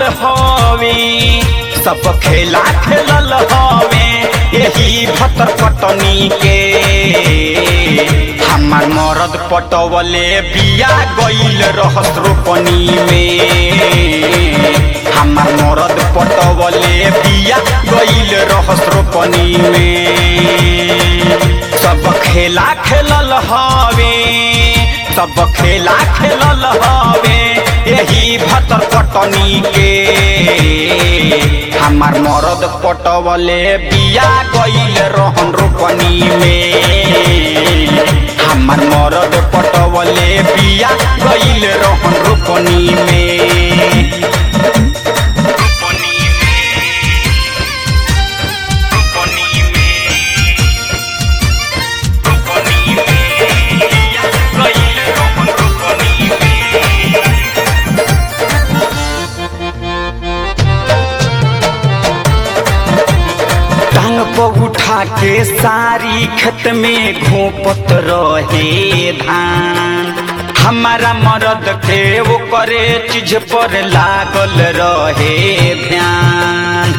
हवे सब खेला खेलल हवे यही भतर पटनी के हमार मरद पटवले बिया गईल रहस रोपनी में हमार मरद पटवले बिया गईल रहस रोपनी में सब खेला खेलल हवे सब खेला खेलल हवे यही भतर पटनी के हमार मरद पटवले बिया गईल रहन रोपनी में हमार मरद पटवले बिया गईल रहन रोपनी में टांग पर उठा के सारी खेत में घोपत रहे धान हमारा मरद के वो करे चीज पर लागल रहे ध्यान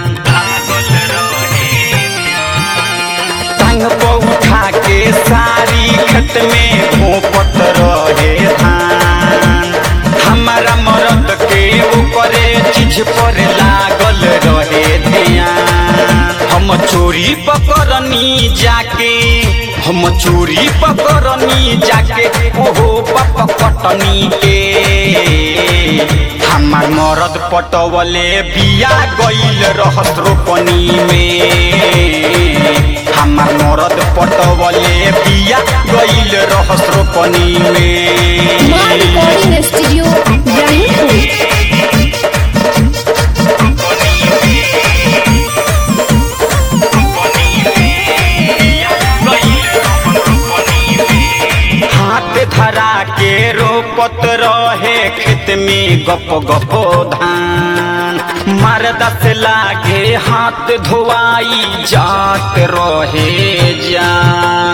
टांग पर उठा के सारी खेत में घोपत रहे धान हमारा मरद के वो करे चीज पर लागल रहे ध्यान हम चोरी पकड़नी जाके हम चोरी पकड़नी जाके ओहो पप पटनी के हमार मरद पटवले बिया गईल रहस रोपनी में हमार मरद पटवले बिया गईल रहस रोपनी में माँ रिकॉर्डिंग स्टूडियो इब्राहिमपुर हाथ धरा के रोपत रहे खेत में गप गप धान मरदा से लागे हाथ धोवाई जात रहे जान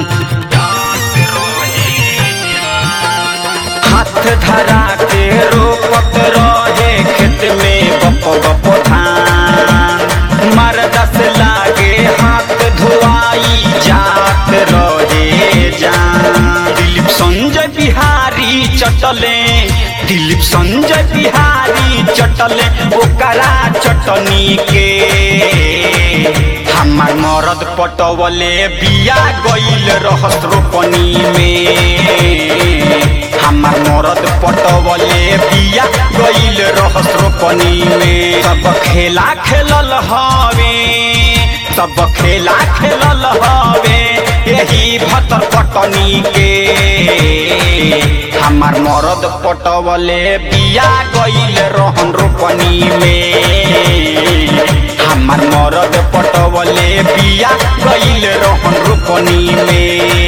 हाथ धरा के रोपत रहे खेत में गप गप धान मरदा से लागे हाथ धोवाई जात रहे जान दिलीप संजय बिहारी चटले दिलीप संजय बिहारी चटले ओकरा चटनी के हमार मरद पटवले बिया गईल रहस रोपनी में हमार मरद पटवले बिया गईल रहस रोपनी में सब खेला खेलल हवे सब खेला खेलल हवे यही भतर पटनी के हमार मरद पटवले बिया गईल रहन रोपनी में हमार मरद पटवले बिया गईल रहन रोपनी में